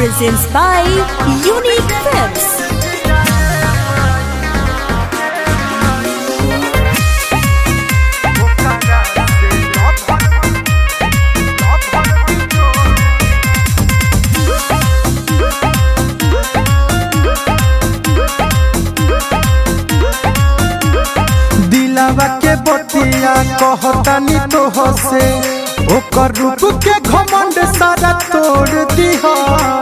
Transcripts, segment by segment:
presents by Unique Films. दिलावा के बतिया कहतानी तो हसे ओकर रूप के घमंड सारा तोड़ दिहा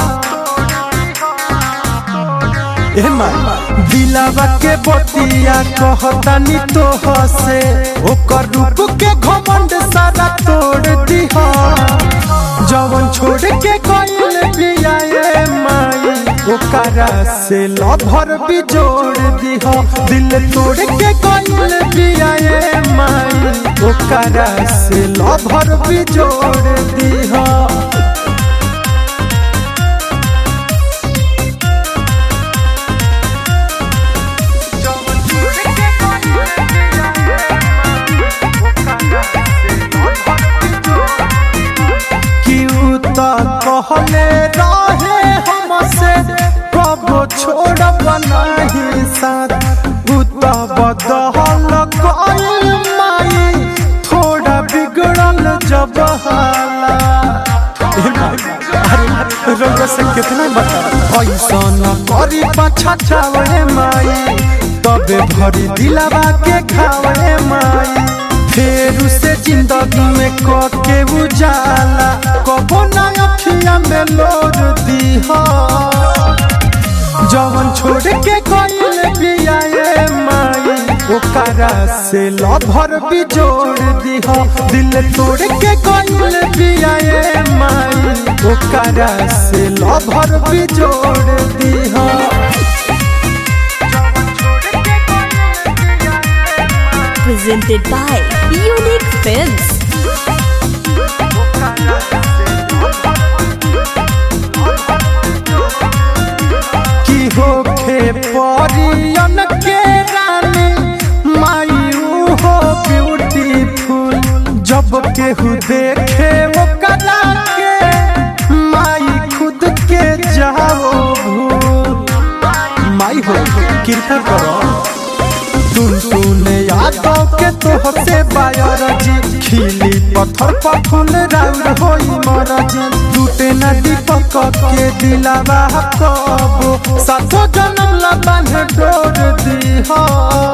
ए माई दिलावा के बतिया कहतानी तो हसे ओकर रूप के घमंड सारा तोड़ दिहा जवन छोड़ के गइल बिया ए माई ओकरा से लभर भी जोड़ दिहा दिल तोड़ के गइल बिया ए माई ओकरा से लभर भी जोड़ दिहा क्यों तो कहले रहे हमसे कबो छोड़ब नहीं साथ उ तो बदहल गइल माई थोड़ा बिगड़ल जब हाला ए माई, अरे रउआ से कितना बता ऐसा न करी पाछा छावे माई तबे भरी दिलावा के खावे माई फेर से जिंदगी में के उजाला कबो ना अखिया में लोर दीहा जवन छोड़ के गइल बिया ए माई ओकरा से लभर भी जोड़ दीहा दिल तोड़ के गइल बिया ए माई ओकरा से लभर भी जोड़ दीहा Presented by Unique Films. की होखे परियन के रानी माई ऊ हो ब्यूटीफुल जब केहू देखे वो कला के माई खुद के जाओ भूल माई हो कृपा करो टुन टुन यादों के तोह से बायर जी खिली पत्थर पर फूल राउर होई मरजी टूटे न दीपक के दिलावा कबो सातो जन्म ला बांध डोर दीहा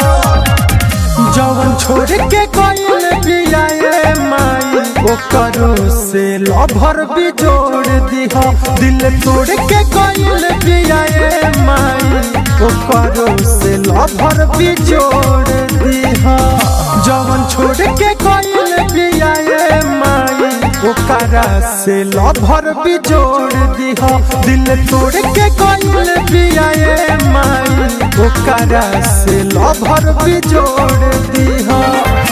जवन छोड़ के गइल बिया ए माई ओकरो से लभर भी जोड़ दीहा दिल तोड़ के गइल बिया ए माई ओकरो से लभर भी जोड़ दीहा जवन छोड़ के गइल बिया ए माई ओकरा से लभर भी जोड़ दीहा दिल तोड़ के गइल बिया ए माई ओकरा से लभर भी जोड़ दीहा